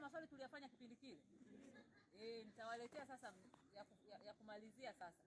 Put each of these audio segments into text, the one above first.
maswali tuliyafanya kipindi kile. Eh, nitawaletea sasa ya, ku- ya, ya kumalizia sasa.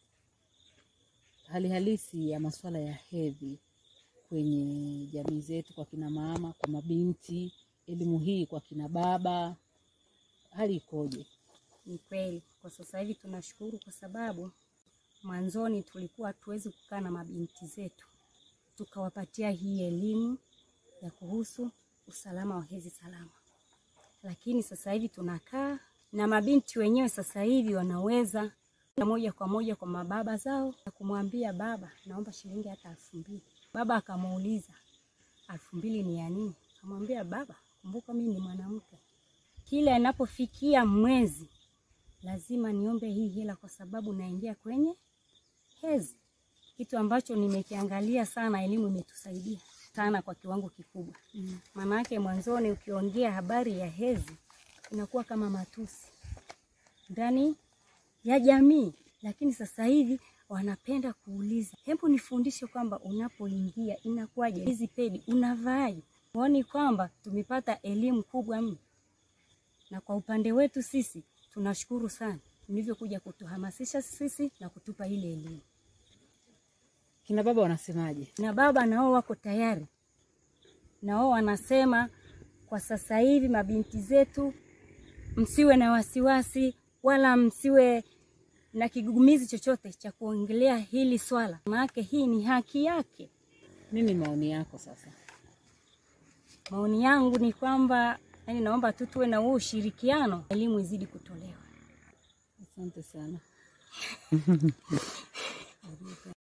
hali halisi ya masuala ya hedhi kwenye jamii zetu, kwa kina mama, kwa mabinti, elimu hii kwa kina baba, hali ikoje? Ni kweli kwa sasa hivi tunashukuru, kwa sababu mwanzoni tulikuwa hatuwezi kukaa na mabinti zetu tukawapatia hii elimu ya kuhusu usalama wa hedhi salama, lakini sasa hivi tunakaa na mabinti wenyewe. Sasa hivi wanaweza na moja kwa moja kwa mababa zao na kumwambia baba, naomba shilingi hata elfu mbili. Baba akamuuliza elfu mbili ni ya nini? Akamwambia baba, kumbuka mimi ni mwanamke, kila inapofikia mwezi lazima niombe hii hela kwa sababu naingia kwenye hedhi, kitu ambacho nimekiangalia sana. Elimu imetusaidia sana kwa kiwango kikubwa. Maana yake mwanzoni ukiongea habari ya hedhi inakuwa kama matusi ndani ya jamii, lakini sasa hivi wanapenda kuuliza, hebu nifundishe kwamba unapoingia inakuwaje, hizi pedi unavaaje? Huoni kwamba tumepata elimu kubwa mno? na kwa upande wetu sisi tunashukuru sana mlivyokuja kutuhamasisha sisi na kutupa ile elimu, Kina baba wanasemaje? na baba nao wako tayari, nao wanasema kwa sasa hivi mabinti zetu, msiwe na wasiwasi wala msiwe na kigugumizi chochote cha kuongelea hili swala, maanake hii ni haki yake. Nini maoni yako sasa? Maoni yangu ni kwamba yani, naomba tu tuwe na huo ushirikiano, elimu izidi kutolewa. Asante sana.